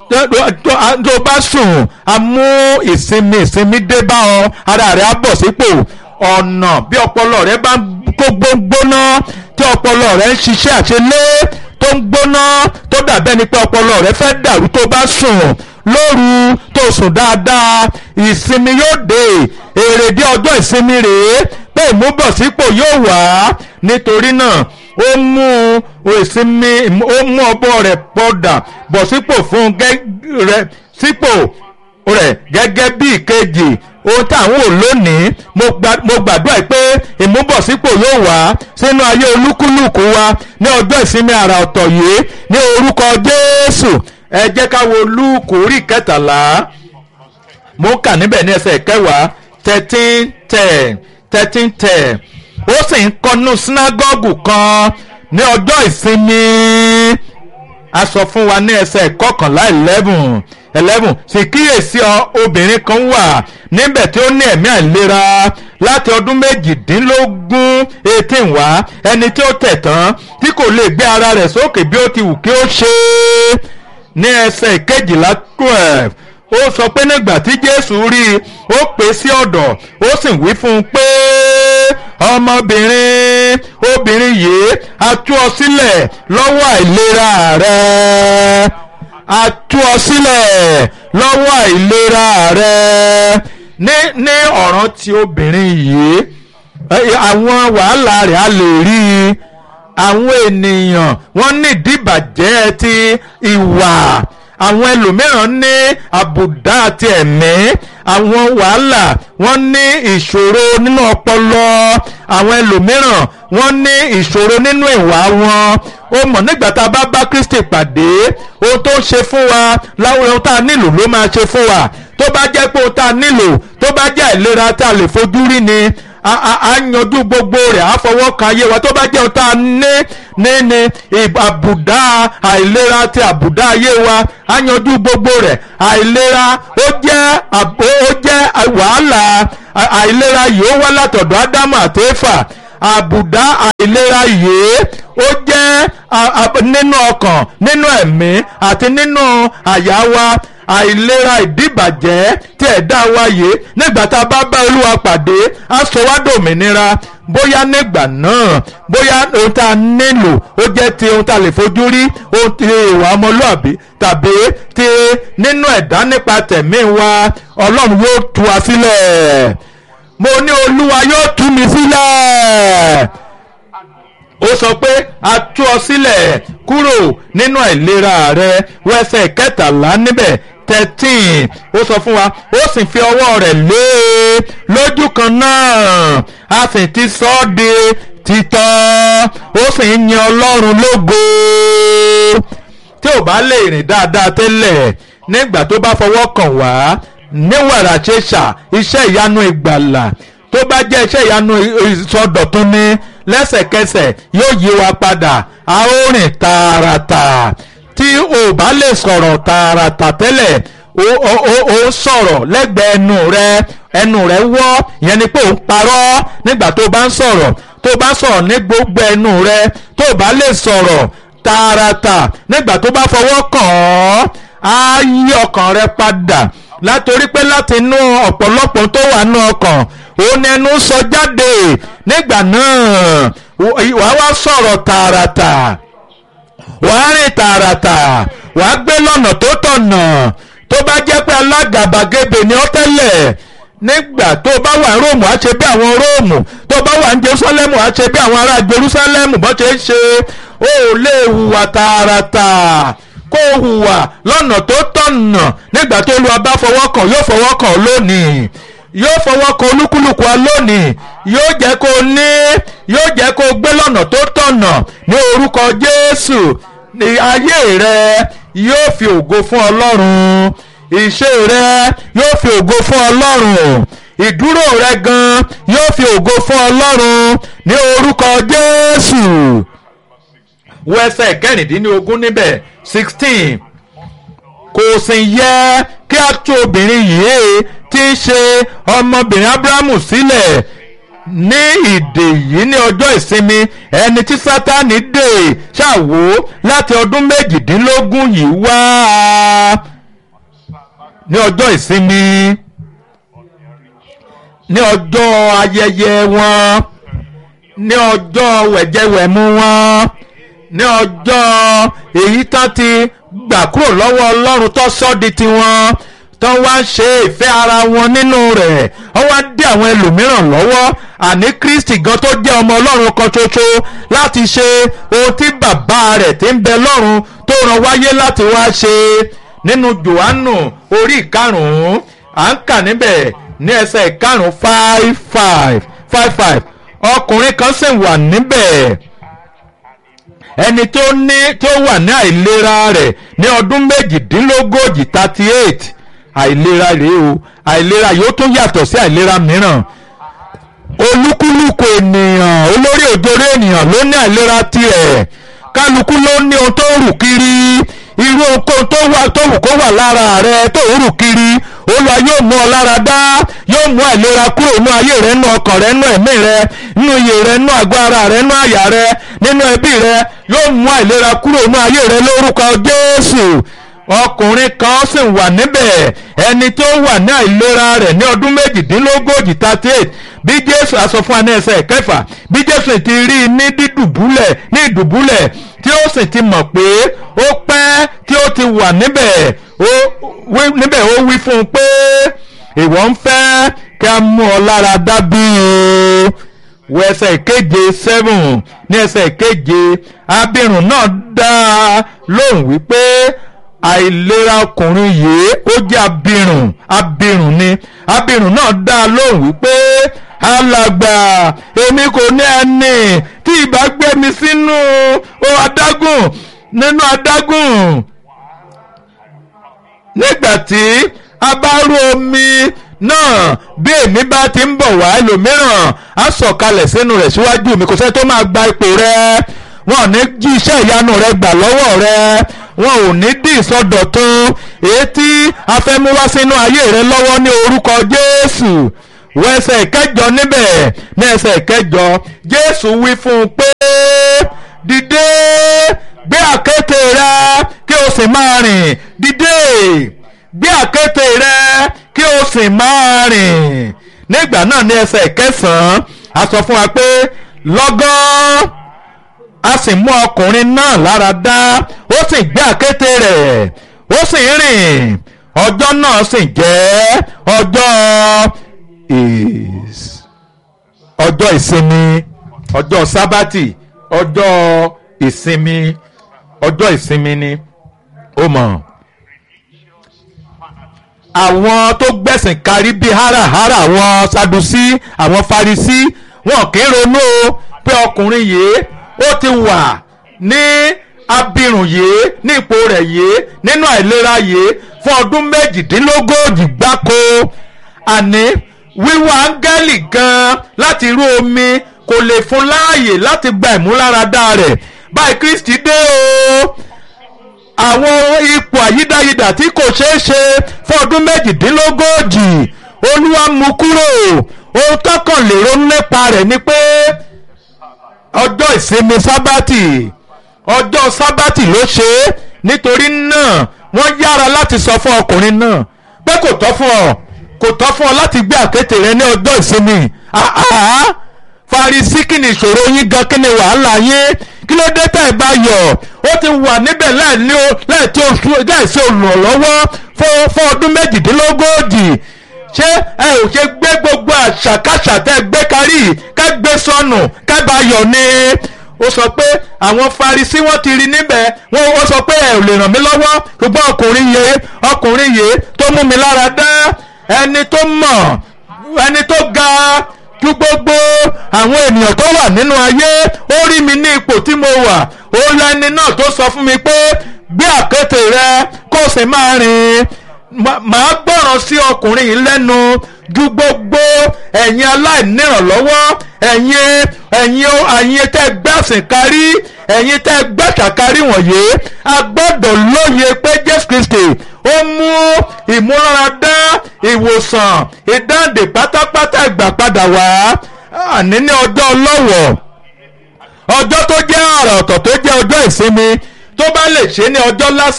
tó bá sùn a mú ìsinmi ìsinmi dé bá ọ ara rẹ á bọ̀ sípò ọ̀nà bí ọpọlọ rẹ bá kó gbóngbóná tí ọpọlọ rẹ ń ṣiṣẹ́ àṣelé tó ń gbóná tó dàbẹ́ ni pé ọpọlọ rẹ fẹ́ dàrú tó bá sùn lóru tó sùn dáadáa ìsinmi yóò dé èrèdí ọjọ́ ìsinmi rèé pé ìmúbọ̀sípò yóò wá nítorí náà ó mú ìsinmi ó mú ọbọ rẹ̀ pọ̀dà bọ̀ sípò fún rẹ̀ sípò rẹ̀ gẹ́gẹ́ bí ìkejì ohun táwọn ò lónìí mo gbàdúrà pé ìmúbọ̀sípò yóò wá sínú ayé olúkúlùkù wa ní ọjọ́ ìsinmi àrà ọ̀tọ̀ yìí ní orúkọ Jésù ẹ jẹ́ ká wo lúùkù orí kẹtàlá mo kà níbẹ̀ ní ẹsẹ̀ kẹwàá thirteen ten thirteen ten ó sì ń kọ́nú sínágọ́gù kan ní ọjọ́ ìsinmi a sọ fún wa ní ẹsẹ̀ kọkànlá eleven eleven sì kíyèsí obìnrin kan wà níbẹ̀ tí ó ní ẹ̀mí àìlera láti ọdún méjìdínlógún eighteen wá ẹni tí ó tẹ̀ tán tí kò lè gbé ara rẹ̀ sókè bí ó ti wù kí ó ṣe é ní ẹsẹ̀ kejìlá twelve ó sọ pé nígbà tí Jésù rí i ó pè é sí ọ̀dọ̀ ó sì wí fún un pé ọmọbìnrin obìnrin yìí a tú ọ sílẹ̀ lọ́wọ́ àìlera rẹ a tú ọ sílẹ̀ lọ́wọ́ àìlera rẹ ní ní ọ̀ràn tí obìnrin yìí àwọn wàhálà rẹ̀ a lè rí i àwọn ènìyàn wọ́n ní ìdíbàjẹ́ ti ìwà àwọn ẹlòmíràn ní àbùdá àti ẹ̀mí àwọn wàhálà wọ́n ní ìṣòro nínú ọpọlọ àwọn ẹlòmíràn wọ́n ní ìṣòro nínú ìwà wọn ó mọ̀ nígbà tá a bá bá Kristi pàdé ohun tó ń ṣe fún wa láwọn ohun tá a nílò ló máa ṣe fún wa tó bá jẹ́ pé ohun tá a nílò tó bá jẹ́ àìlera tá a lè fojú rí ni a yanjú gbogbo rẹ̀ á fọwọ́ kan ayé wa tó bá jẹ́ ohun tá a ní ní ní àbùdá àìlera ti àbùdá ayé wa á yanjú gbogbo rẹ̀ àìlera ó jẹ́ ó jẹ́ wàhálà àìlera yìí ó wá látọ̀dọ̀ ádámù àti éfà àbùdá àìlera yìí ó jẹ́ nínú ọkàn nínú ẹ̀mí àti nínú àyà wa àìlera ìdíbàjẹ́ tí ẹ̀dá wa yìí nígbà tá a bá bá olúwa pàdé á sọ wá dòmìnira bóyá nígbà náà bóyá ohun tá a nílò ó jẹ́ ti ohun tá a lè fojú rí ohun ti ìwà ọmọlúàbí tàbí ti nínú ẹ̀dá nípa tẹ̀mí wa ọlọ́run yóò tú wa sílẹ̀ mo ní olúwa yóò tú mi sílẹ̀ ó sọ pé a tú ọ sílẹ̀ kúrò nínú àìlera rẹ wẹsẹ̀ kẹtàlá níbẹ̀ thirteen ó sọ fún wa ó sì fi ọwọ́ rẹ̀ lé e lójú kan náà a sì ti sọ ọ́ di títọ́ ó sì ń yan ọlọ́run lógo tí ò bá lè rìn dáadáa tẹ́lẹ̀ nígbà tó bá fọwọ́ kàn wá níwàrà ṣẹṣà iṣẹ́ ìyanu ìgbàlà tó bá jẹ́ iṣẹ́ ìyanu ìsọdọ̀tun ni lẹ́sẹ̀kẹsẹ̀ yóò yí wa padà a ó rìn tààràtà tí o bá lè sọ̀rọ̀ tààràtà tẹ́lẹ̀ o sọ̀rọ̀ lẹ́gbẹ̀ẹ́ ẹnu rẹ ẹnu rẹ wọ́ ìyẹn ni pé o ń parọ́ nígbà tó bá ń sọ̀rọ̀ tó bá sọ̀rọ̀ ní gbogbo ẹnu rẹ tó bá lè sọ̀rọ̀ tààràtà nígbà tó bá fọwọ́ kàn ọ́ á yí ọkàn rẹ padà látorí pé láti inú ọ̀pọ̀lọpọ̀ tó wà nú ọkàn òun ẹnu sọ jáde nígbà náà wàá wá sọ̀rọ̀ tààràtà wàá rìn tààràtà wàá gbé lọ́nà tó tọ̀nà tó bá jẹ́ pé alágàbàgebè ni ọ́ tẹ́lẹ̀ nígbà tó bá wà ní róòmù á ṣe bí àwọn róòmù tó bá wà ní jerúsálẹ́mù á ṣe bí àwọn ará jerúsálẹ́mù bó ṣe ń ṣe ó lè hùwà tààràtà kó hùwà lọ́nà tó tọ̀nà nígbà tó lu abá fọwọ́ kàn yóò fọwọ́ kàn lónìí yóò fọwọ́ kan olúkúlùkù wa lónìí yóò jẹ́ kó ní yóò jẹ́ kó gbé lọ́nà tó tọ̀nà ní orúkọ Jésù ní ayé rẹ yóò fi ògo fún Ọlọ́run ìṣe rẹ yóò fi ògo fún Ọlọ́run ìdúró rẹ gan yóò fi ògo fún Ọlọ́run ní orúkọ Jésù wẹsẹ̀ kẹrìndínlógún níbẹ̀ sixteen kò sì yẹ kí a tú obìnrin yìí tí í ṣe ọmọbìnrin Ábúráhámù sílẹ̀ ní ìdè yìí ní ọjọ́ ìsinmi ẹni tí Sátánì dè ṣàwó láti ọdún méjìdínlógún yìí wá ní ọjọ́ ìsinmi ní ọjọ́ ayẹyẹ wọn ní ọjọ́ wẹ̀jẹwẹ̀mu wọn ní ọjọ́ èyí tán ti gbà kúrò lọ́wọ́ ọlọ́run tó sọ́ di tiwọn tó wá ń ṣe ìfẹ́ ara wọn nínú rẹ̀ ó wá dé àwọn ẹlòmíràn lọ́wọ́ àní kristi gan tó jẹ́ ọmọ ọlọ́run kan ṣoṣo láti ṣe ohun tí bàbá rẹ̀ ti ń bẹ lọ́run tó rán wáyé láti wá ṣe nínú johannu orí ìkarùn-ún à ń kà níbẹ̀ ní ẹsẹ̀ ìkarùn-ún five five five five ọkùnrin kan sì wà níbẹ̀ ẹni tó ní tó wà ní àìlera rẹ̀ ní ọdún méjìdínlógójì thirty eight àìlera rèé o àìlera yóò tún yàtọ̀ sí àìlera mìíràn olúkúlùkù ènìyàn olórí òjòrè ènìyàn ló ní àìlera tirẹ̀ kálukú ló ní ohun tó rù kiri irú ohun tó wà tó wù kó wà lára rẹ tó rù kiri olúwa yóò mú ọ lára dá yóò mú àìlera kúrò nínú ayé rẹ nínú ọkàn rẹ nínú ẹ̀mí rẹ nínú iyè rẹ nínú àgọ́ ara rẹ nínú àyà rẹ nínú ẹbí rẹ yóò mú àìlera kúrò nínú ayé rẹ lórúkọ jésù ọkùnrin kan sì wà níbẹ̀ ẹni tó wà ní àìlera rẹ̀ ní ọdún méjìdínlógójì thirty eight bí jésù aṣọ fún aná ẹsẹ̀ kẹfà bí jésù ti rí i ní dídùbúlẹ̀ ní ìdùbúlẹ̀ tí ó sì ti mọ̀ pé ó pẹ́ tí ó ti wà níbẹ̀ ó wí níbẹ̀ ó wí fún un pé ìwọ ń fẹ́ kí a mú ọ lára dá bí o wọ ẹsẹ̀ ìkeje seven ní ẹsẹ̀ ìkeje abirùn náà dá a lóhùn wípé àìlera ọkùnrin yìí ó jẹ́ abirùn abirùn ni abirùn náà dá a lóhùn wípé alàgbà èmi kò ní ẹni tí ìbá gbé mi sínú o adágùn nínú adágùn nígbà tí a bá rú omi náà bí èmi bá ti ń bọ̀ wá ẹlòmíràn á sọ̀kalẹ̀ sínú rẹ̀ síwájú mi kò sẹ́ni tó máa gba ipò rẹ̀ wọn ò ní jí iṣẹ́ ìyanu rẹ gbà lọ́wọ́ rẹ wọn ò ní dì ìsọdọ̀tun èyí tí a fẹ́ mú wá sínú ayé rẹ lọ́wọ́ ní orúkọ Jésù wọ ẹsẹ̀ ìkẹjọ níbẹ̀ ní ẹsẹ̀ ìkẹjọ Jésù wí fún un pé dìde gbé àkéte rẹ kí o sì máa rìn dìde gbé àkéte rẹ kí o sì máa rìn nígbà náà ní ẹsẹ̀ ìkẹsàn-án a sọ fún wa pé lọ́gán a sì mú ọkùnrin náà lára dá ó sì gbé àkéte rẹ̀ ó sì ń rìn ọjọ́ náà sì jẹ́ ọjọ́ is ọjọ́ ìsinmi ọjọ́ sábàtì ọjọ́ ìsinmi ọjọ́ ìsinmi ni ó mọ̀ àwọn tó gbẹ̀sìn kárí bíi háràhárà àwọn sadusí àwọn farisí wọn kì í ronú o pé ọkùnrin yìí ó ti wà ní abirùn yìí ní ipò rẹ̀ yìí nínú àìlera yìí fún ọdún méjìdínlógójì gbáko àní wíwá áńgẹ́lì gan láti rú omi kò lè fún láàyè láti gba ìmúláradá rẹ̀ báyìí Kristi dé o àwọn ipò àyídáyidà tí kò ṣeé ṣe fún ọdún méjìdínlógójì olúwa mú kúrò ohun tọkàn lè ronú nípa rẹ̀ ni pé ọjọ́ ìsinmi sábàtì ọjọ́ sábàtì ló ṣe é nítorí náà wọ́n yára láti sọ fún ọkùnrin náà pé kò tọ́ fún ọ kò tọ́ fún ọ láti gbé àkéte rẹ ní ọjọ́ ìsinmi àhá Farisí kí ni ìṣòro yín gan kí ni wàhálà yín kí ló dé tẹ̀ bá yọ̀ ó ti wà níbẹ̀ láìsí oṣù láìsí olùrànlọ́wọ́ fún ọdún méjìdínlógójì ṣé ẹ ò ṣe gbé gbogbo àṣàkáṣà tẹ́ gbé kárí ká gbé sọnù ká bá yọ̀ ni ó sọ pé àwọn Farisí wọ́n ti rí níbẹ̀ wọ́n ó sọ pé ẹ ò lè ràn mí lọ́wọ́ ṣùgbọ́n ọkùnrin yìí ọkùnrin yìí tó mú mi lára dá ẹni tó mọ̀ ẹni tó ga ju gbogbo àwọn ènìyàn tó wà nínú ayé ó rí mi ní ipò tí mo wà ó lẹni náà tó sọ fún mi pé gbé àkéte rẹ kó o sì máa rìn màá gbọ́ràn sí ọkùnrin yìí lẹ́nu ju gbogbo ẹ̀yin aláìnírànlọ́wọ́ ẹ̀yin ẹ̀yin ẹ̀yin tẹ́ gbẹ̀sìn kárí ẹ̀yin tẹ́ gbẹ̀sà kárí wọ̀nyí a gbọ́dọ̀ lóye pé Jésù Kristi ó mú ìmúláradá ìwòsàn ìdáǹdè pátápátá ìgbà padà wá àní ní ọjọ́ ọlọ́wọ̀ ọjọ́ tó jẹ́ àrà ọ̀tọ̀ tó jẹ́ ọjọ́ ìsinmi tó bá lè ṣe ní ọjọ́ lásán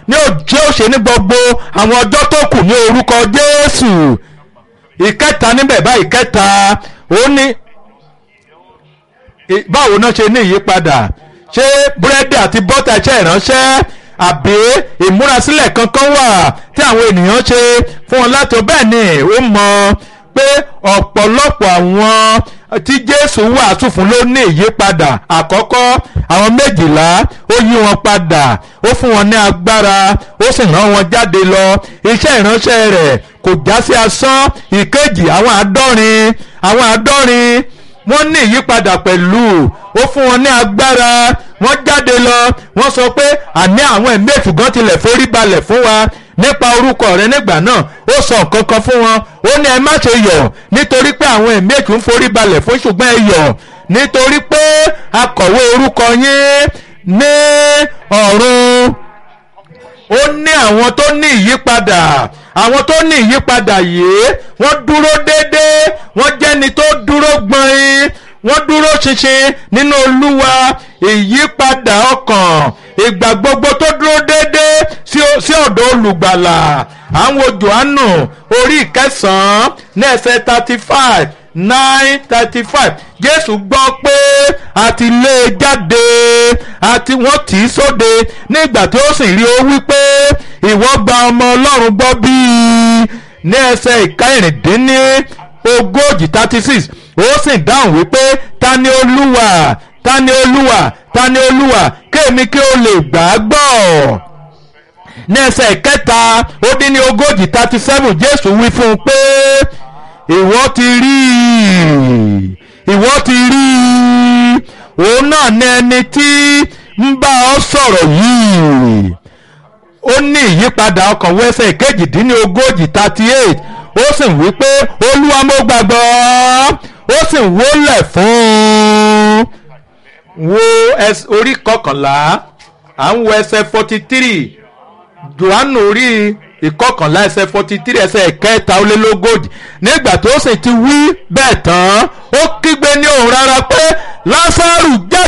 ní òjé òṣè ní gbogbo àwọn ọjọ́ tó kù ní orúkọ jésù ìkẹta níbẹ̀ bá ìkẹta ó ní ì- báwo náà ṣe ní ìyípadà ṣé búrẹ́dì àti bọ́tà iṣẹ́ ìránṣẹ́ àbí ìmúrasílẹ̀ kankan wà tí àwọn ènìyàn ṣe fún wọn láti bẹ́ẹ̀ ni ó mọ pé ọ̀pọ̀lọpọ̀ àwọn tí jésù wàásù fún ló ní ìyípadà àkọ́kọ́ àwọn méjìlá ó yí wọn padà ó fún wọn ní agbára ó sì rán wọn jáde lọ iṣẹ́ ìránṣẹ́ rẹ̀ kò já sí asán ìkejì àwọn àádọ́rin àwọn àádọ́rin wọ́n ní ìyípadà pẹ̀lú ó fún wọn ní agbára wọ́n jáde lọ wọ́n sọ pé àní àwọn ẹ̀mí èṣù gan tilẹ̀ forí balẹ̀ fún wa nípa orúkọ rẹ nígbà náà ó sọ nǹkan kan fún wọn ó ní ẹ má ṣe yọ̀ nítorí pé àwọn ẹ̀mí èṣù ń forí balẹ̀ fún ṣùgbọ́n ẹ yọ̀ nítorí pé akọ̀wé orúkọ yín ní ọ̀run ó ní àwọn tó ní ìyípadà àwọn tó ní ìyípadà yìí wọ́n dúró déédéé wọ́n jẹ́ni tó dúró gbọ̀nyìn wọ́n dúró ṣinṣin nínú olúwa ìyípadà ọkàn ìgbà gbogbo tó dúró déédéé sí o- sí ọ̀dọ̀ olùgbàlà àwọn johannu orí ìkẹsàn-án ní ẹsẹ̀ thirty five nine thirty five jésù gbọ́ pé a ti lé e jáde àti wọ́n tì í sóde nígbà tí ó sì rí ó wí pé ìwọ gba ọmọ ọlọ́run gbọ́ bíi ní ẹsẹ̀ ìkẹrìndínní ogójì thirty six ó sì dáhùn wípé ta ni olúwa ta ni olúwa ta ni olúwa kéèmí kí o lè gbà á gbọ́ ní ẹsẹ̀ ìkẹta ó dín ní ogójì thirty seven jésù wí fún un pé ìwọ ti rí i ìwọ ti rí i òun náà ní ẹni tí ń bá ọ sọ̀rọ̀ yìí ó ní ìyípadà ọkàn wẹ́sẹ̀ kejìdínlógójì thirty eight ó sì wí pé olúwa mo gbàgbọ́ ó sì wólẹ̀ fún un wo ẹs- orí kọkànlá à ń wo ẹsẹ̀ forty three johannu orí ìkọkànlá ẹsẹ̀ forty three ẹsẹ̀ kẹta ó lé lógójì nígbà tó sì ti wí bẹ́ẹ̀ tán ó kígbe ní òun rárá pé lásàrù jáde.